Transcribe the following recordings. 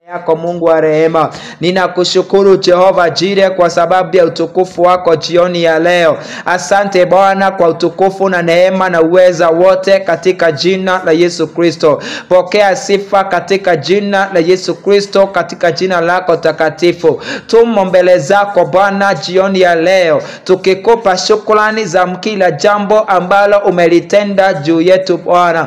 yako Mungu wa rehema, ninakushukuru Jehova Jire kwa sababu ya utukufu wako jioni ya leo. Asante Bwana kwa utukufu na neema na uweza wote katika jina la Yesu Kristo. Pokea sifa katika jina la Yesu Kristo, katika jina lako takatifu. Tumo mbele zako Bwana jioni ya leo, tukikupa shukrani za kila jambo ambalo umelitenda juu yetu Bwana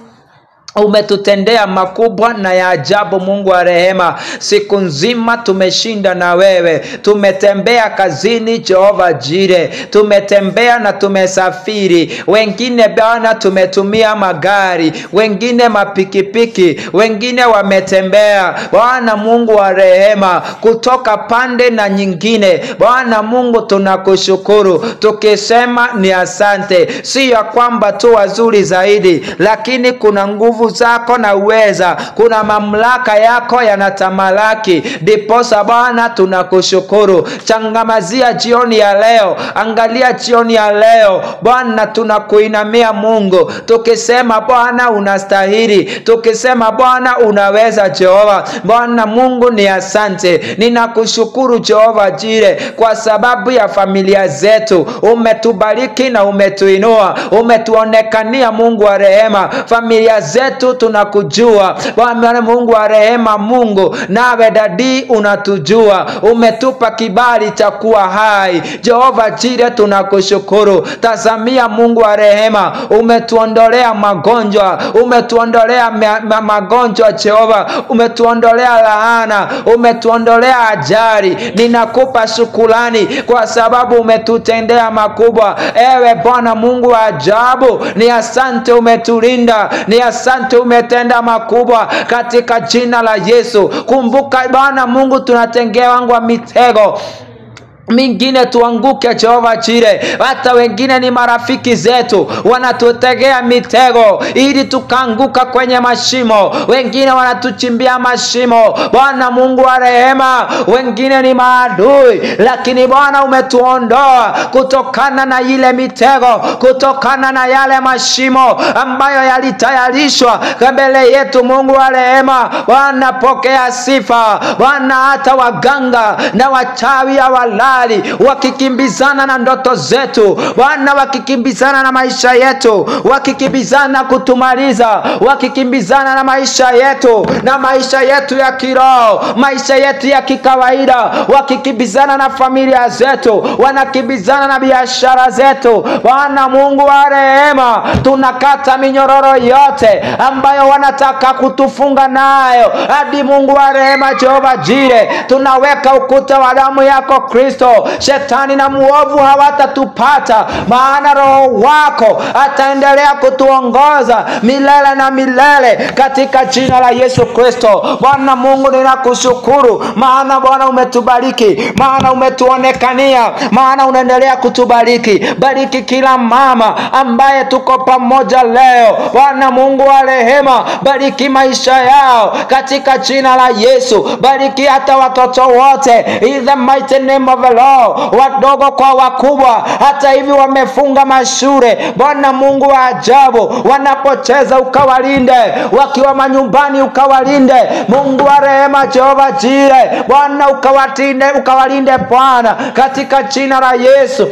umetutendea makubwa na ya ajabu Mungu wa rehema. Siku nzima tumeshinda na wewe, tumetembea kazini Jehova Jire, tumetembea na tumesafiri. Wengine Bwana tumetumia magari, wengine mapikipiki, wengine wametembea. Bwana Mungu wa rehema, kutoka pande na nyingine. Bwana Mungu tunakushukuru tukisema ni asante, si ya kwamba tu wazuri zaidi, lakini kuna nguvu zako na uweza, kuna mamlaka yako yanatamalaki. Ndiposa Bwana tunakushukuru. Changamazia jioni ya leo, angalia jioni ya leo Bwana, tunakuinamia Mungu tukisema Bwana unastahili, tukisema Bwana unaweza. Jehova Bwana Mungu ni asante, ninakushukuru Jehova Jire kwa sababu ya familia zetu, umetubariki na umetuinua, umetuonekania Mungu wa rehema, familia zetu tunakujua Bwana Mungu wa rehema. Mungu nawe dadi unatujua, umetupa kibali cha kuwa hai. Jehova Jire, tunakushukuru. Tazamia Mungu wa rehema, umetuondolea magonjwa, umetuondolea ma ma magonjwa Jehova, umetuondolea laana, umetuondolea ajali. Ninakupa shukulani kwa sababu umetutendea makubwa. Ewe Bwana Mungu wa ajabu, ni asante, umetulinda, ni asante umetenda makubwa katika jina la Yesu. Kumbuka Bwana Mungu, tunatengewangwa mitego mingine tuanguke Jehova Jire. Hata wengine ni marafiki zetu, wanatutegea mitego ili tukaanguka kwenye mashimo, wengine wanatuchimbia mashimo. Bwana Mungu wa rehema, wengine ni maadui, lakini Bwana umetuondoa kutokana na ile mitego, kutokana na yale mashimo ambayo yalitayarishwa mbele yetu. Mungu wa rehema, Bwana pokea sifa Bwana. Hata waganga na wachawi hawalali wakikimbizana na ndoto zetu Bwana, wakikimbizana na maisha yetu, wakikimbizana kutumaliza, wakikimbizana na maisha yetu na maisha yetu ya kiroho, maisha yetu ya kikawaida, wakikimbizana na familia zetu, wanakimbizana na biashara zetu. Bwana Mungu wa rehema, tunakata minyororo yote ambayo wanataka kutufunga nayo hadi Mungu wa rehema, Jehova Jire, tunaweka ukuta wa damu yako Kristo Shetani na muovu hawatatupata, maana Roho wako ataendelea kutuongoza milele na milele katika jina la Yesu Kristo. Bwana Mungu, ninakushukuru maana Bwana umetubariki, maana umetuonekania, maana unaendelea kutubariki. Bariki kila mama ambaye tuko pamoja leo, Bwana Mungu wa rehema, bariki maisha yao katika jina la Yesu. Bariki hata watoto wote in the mighty name of the Lord, wadogo kwa wakubwa, hata hivi wamefunga mashule. Bwana Mungu wa ajabu, wanapocheza ukawalinde, wakiwa manyumbani ukawalinde. Mungu wa rehema, Jehova Jire, Bwana ukawatinde, ukawalinde Bwana, katika jina la Yesu.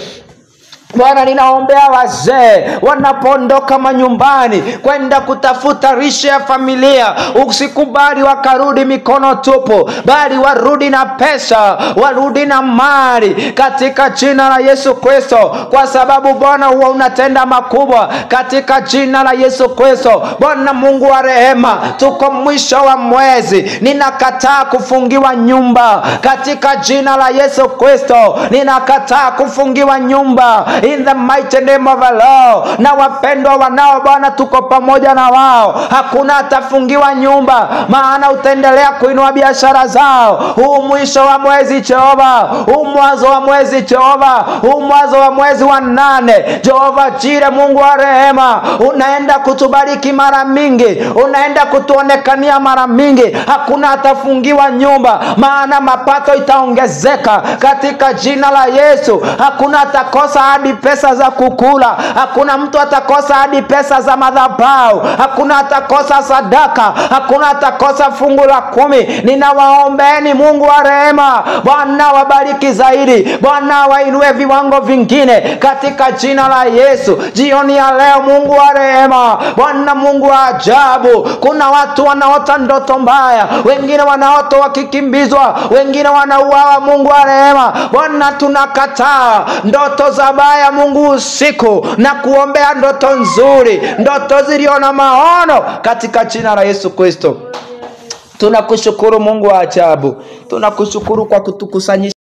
Bwana, ninaombea wazee wanapoondoka manyumbani kwenda kutafuta lishe ya familia, usikubali wakarudi mikono tupu, bali warudi na pesa, warudi na mali katika jina la Yesu Kristo, kwa sababu Bwana huwa unatenda makubwa katika jina la Yesu Kristo. Bwana Mungu wa rehema, tuko mwisho wa mwezi, ninakataa kufungiwa nyumba katika jina la Yesu Kristo, ninakataa kufungiwa nyumba in the mighty name of the Lord. Na wapendwa wanao Bwana, tuko pamoja na wao, hakuna atafungiwa nyumba, maana utaendelea kuinua biashara zao. Huu mwisho wa mwezi Jehova, huu mwanzo wa mwezi Jehova, huu mwanzo wa mwezi wa nane Jehova Jire, Mungu wa rehema, unaenda kutubariki mara mingi, unaenda kutuonekania mara mingi. Hakuna atafungiwa nyumba, maana mapato itaongezeka katika jina la Yesu. Hakuna atakosa hadi hadi pesa za kukula, hakuna mtu atakosa hadi pesa za madhabahu, hakuna atakosa sadaka, hakuna atakosa fungu la kumi. Ninawaombeni Mungu wa rehema, Bwana wabariki zaidi, Bwana wainue viwango vingine katika jina la Yesu. Jioni ya leo, Mungu wa rehema, Bwana Mungu wa ajabu, kuna watu wanaota ndoto mbaya, wengine wanaota wakikimbizwa, wengine wanauawa. Mungu wa rehema, Bwana tunakataa ndoto za baya, Mungu usiku na kuombea ndoto nzuri, ndoto zilio na maono katika jina la Yesu Kristo. Tunakushukuru Mungu wa ajabu, tunakushukuru kwa kutukusanyisha